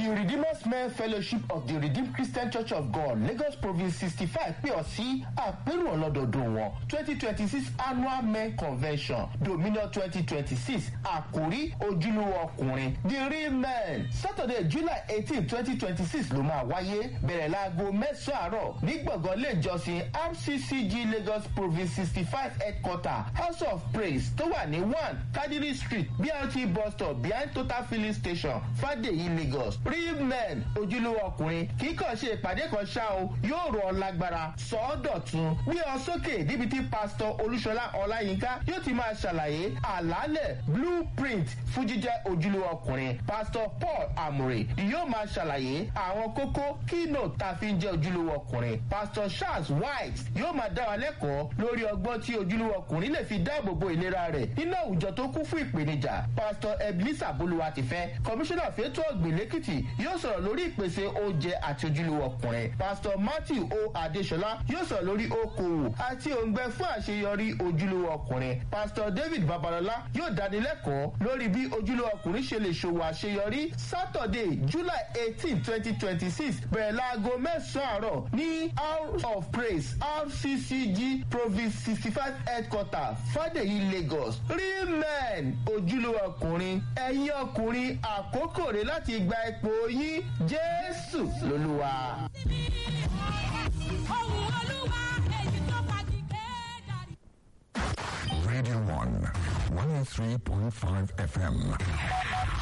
the redeemers men fellowship of the redeemed christian church of god lagos province sixty five pè ọ́ sí àpérò ọlọ́dọọdún wọn twenty twenty six annual men convention dominion twenty twenty six àkórí ojúlówó ọkùnrin the real men saturday july eighteen twenty twenty six ló máa wáyé bẹ̀rẹ̀ láago mẹ́sàn-án àárọ̀ ní gbọ̀ngàn ilé ìjọsìn rccg lagos province sixty five headquarter house of praise tó wà ní one kadiri street brt bus stop behind total filling station fadeyi lagos real men ojúlówó ọkùnrin kì í kàn ṣe ìpàdé kan ṣá o yóò rọ ọ lágbára sọ ọ́ dọ̀tun gbé ọ sókè níbi tí pásítọ̀ olúṣọlá ọláyínká yóò ti máa ṣàlàyé àlàálẹ̀ blueprint fún jíjẹ́ ojúlówó ọkùnrin pásítọ̀ paul amure yóò máa ṣàlàyé àwọn kókó keynote tá a fi ń jẹ́ ojúlówó ọkùnrin pásítọ̀ charles white yóò máa dá wa lẹ́kọ̀ọ́ lórí ọgbọ́n tí ojúlówó ọkùnrin lè fi dáàbò bo ìlera rẹ̀ nínú àwùjọ tó kún fún ìpèníjà pásítọ̀ ebenezer bolúwa ti fẹ́ kọmíṣánná fẹ́tọ́ ọ̀gbìn lẹ́kìtì yóò sọ̀rọ̀ lórí ìpèsè oúnjẹ àti ojúlówó ọkùnrin pásítọ̀ matthew o adesola yóò sọ̀rọ̀ lórí okòwò àti òǹgbẹ fún àṣeyọrí ojúlówó ọkùnrin pásítọ̀ david babalọla yóò dánilẹ́kọ̀ọ́ lórí bí ojúlówó ọkùnrin ṣe lè ṣòwò àṣeyọrí saturday july eighteen twenty twenty six bẹ̀rẹ̀ láago mẹ́sàn-án àárọ̀ ní house of praise rccg province sixty five headquarter fadeyi lagos real men ojúlówó ọkùnrin ẹ̀yin ọkùnrin àkókò rẹ̀ láti gba ipò yín jésù lolúwa. ohun olúwa èyí tó fagi kéèdàrí. Radio 1, 103.5 FM.